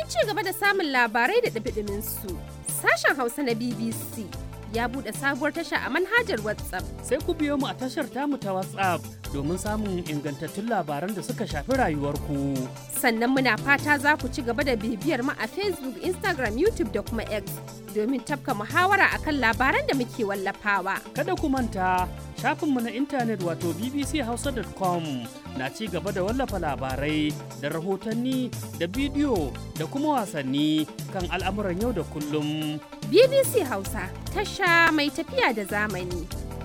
ci gaba da samun labarai da ɗumi su sashen Hausa na BBC ya buɗe sabuwar tasha a manhajar WhatsApp. Sai ku biyo mu a tashar tamu ta WhatsApp domin samun ingantattun labaran da suka shafi rayuwarku. Sannan muna fata za ku ci gaba da bibiyar mu a Facebook, Instagram, YouTube da kuma X domin tafka muhawara akan labaran da muke wallafawa. Kada ku manta shafinmu na intanet wato bbchausa.com na ci gaba da wallafa labarai da rahotanni da bidiyo da kuma wasanni kan al'amuran yau da kullum. BBC Hausa tasha mai tafiya da zamani.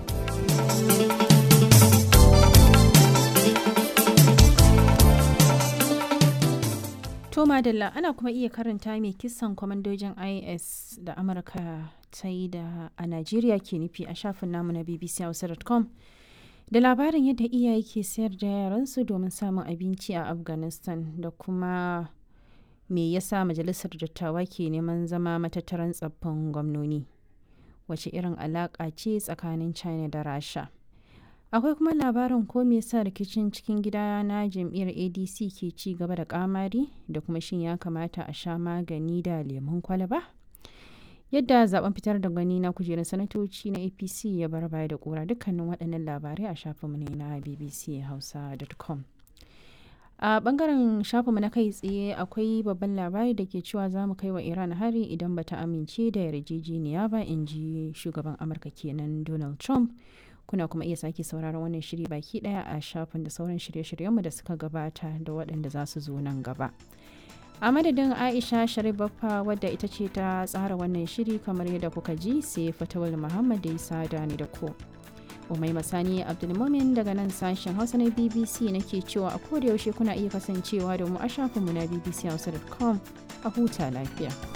To Madalla ana kuma iya karanta mai kisan kwamandojin IS da Amurka ta yi da a Najeriya ke nufi a shafin namu na bbchausa.com da labarin yadda iyaye ke sayar da yaransu domin samun abinci a Afghanistan da kuma me yasa majalisar dattawa ke neman zama matattaran tsaffin gwamnoni wace irin alaƙa ce tsakanin China da Rasha. akwai kuma labarin ko me yasa rikicin cikin gida na jam'iyyar adc ke ci gaba da kamari da kuma shin ya kamata a sha magani da lemun kwalaba yadda zaben fitar da gani na kujerar sanatoci na apc ya bar baya da kura dukkanin waɗannan labarai a shafinmu ne na bbchausa.com a bangaren shafinmu na kai tsaye akwai babban labari da ke cewa za mu kai wa iran hari idan bata amince da yarjejeniya ba in ji shugaban amurka kenan donald trump kuna kuma iya sake sauraron wannan shiri baki daya a shafin da sauran shirye-shiryenmu da suka gabata da waɗanda za su zo nan gaba a madadin aisha sharif baffa wadda ita ce ta tsara wannan shiri kamar yadda kuka ji sai fatawal muhammad da isa da ni da ko umai masani abdulmumin daga nan sashen hausa na bbc nake cewa a koda yaushe kuna iya kasancewa da mu a shafinmu na bbchausa.com a huta lafiya